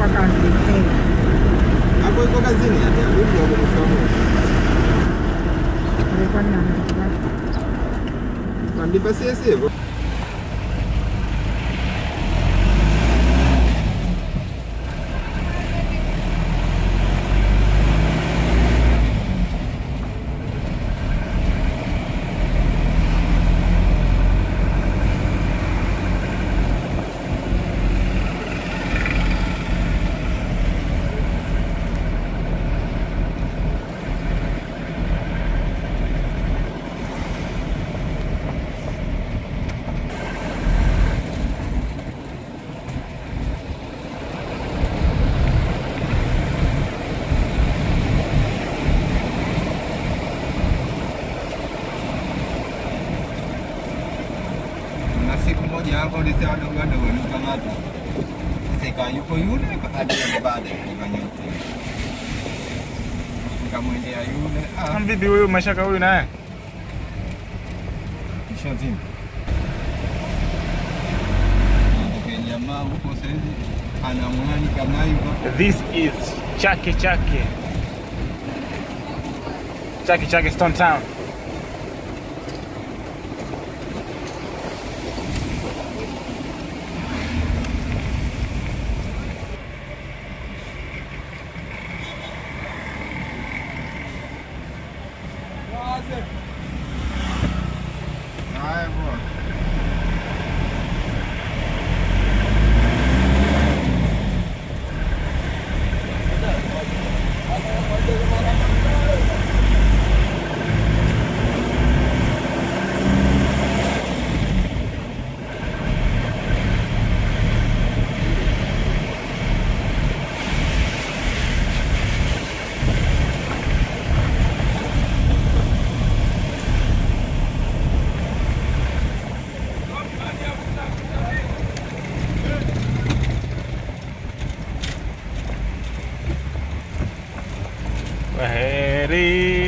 kwa kazi eh. Hapo iko kazini hata rudi hapo mshamu. Alikuwa na Kandipa sisi hivyo. Na siku moja hapo ulise wadogo wadogo walikamata. Sika yuko yule hadi baada ya yote. Nikamwendea yule ah Vipi huyu mashaka huyu naye? Shazini. Ndio jamaa huko saizi ana mwani kama hivyo. This is Chake Chake. Chake Chake Stone Town. Haya bwana. Kwaheri.